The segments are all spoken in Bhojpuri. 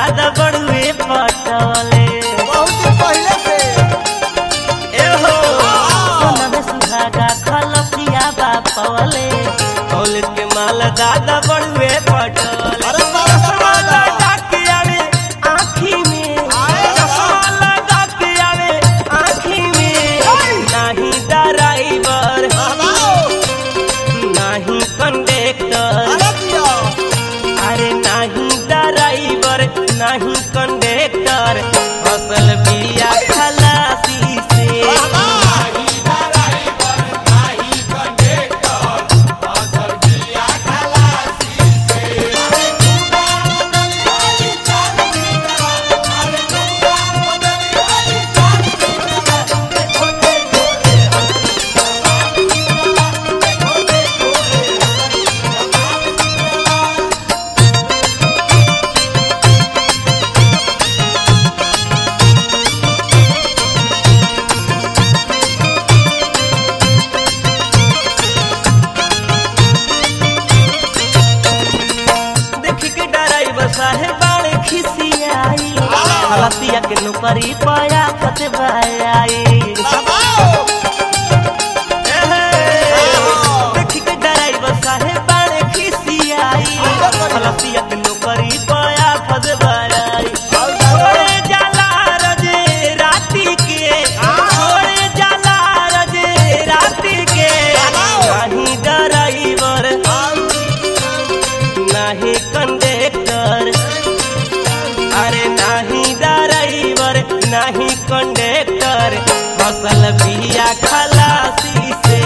दादा बड़ुए पटवले बहुत दिन पहले से एहो सोनमे सुहागा खलसिया बापवले कौल के माल दादा बड़ुए पटवले अरे बारह सौ चश्मा वाला। लगा के आवे आँखी में आए चश्मा लगा के आवे आँखी में नाही ड्राइवर हलाओ नाही कंडक्टर अरे दियो अरे नाही ड्राइवर नाही कंडक्टर फसल बिया खलासी से देख के ड्राइवर साहेब बाड़े खिसियाई खलासिया के नौकरी पाया फतवाई देख के ड्राइवर साहेब बाड़े खिसियाई खलासिया के नौकरी पाया फतवाई छोड़े जाला रजे राती के छोड़े जाला रजे राती के नाही ड्राइवर नाही कंडक्टर अरे नाही ड्राइवर नाही कंडक्टर फसल बिया खलासी से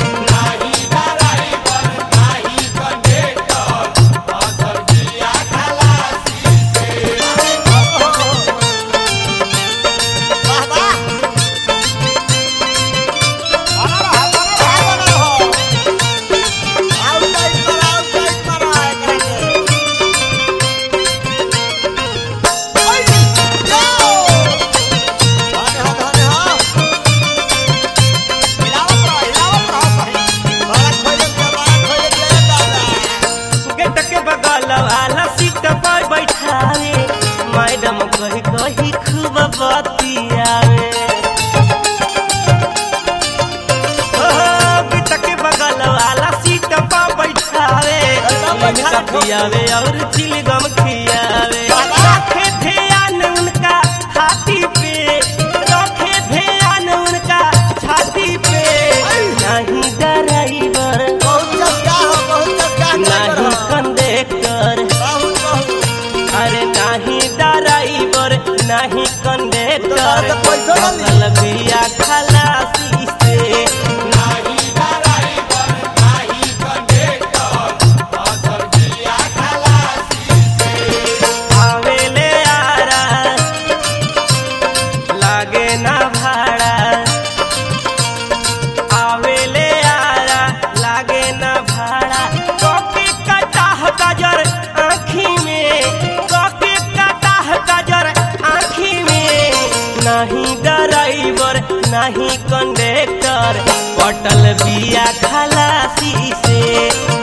गेट के बगल वाला सीट पर बैठावे मैडम कही कही खूब बतियावे ओहो, गेट के बगल वाला सीट पर बैठावे इनका पियावे और चिलगम खियावे रखे ध्यान उनका छाती पे रखे ध्यान उनका छाती पे नहीं ड्राइवर नहीं कंडक्टर अरे नहीं ड्राइवर नहीं कंडक्टर फसल बिया खलासी से आवेले आरा लागे ना भाड़ा आवेले आरा लागे ना भाड़ा कॉपी कटाह गजर आँखी में कॉपी कटाह गजर आँखी में नहीं ड्राइवर नहीं कंडक्टर पटल बिया खलासी से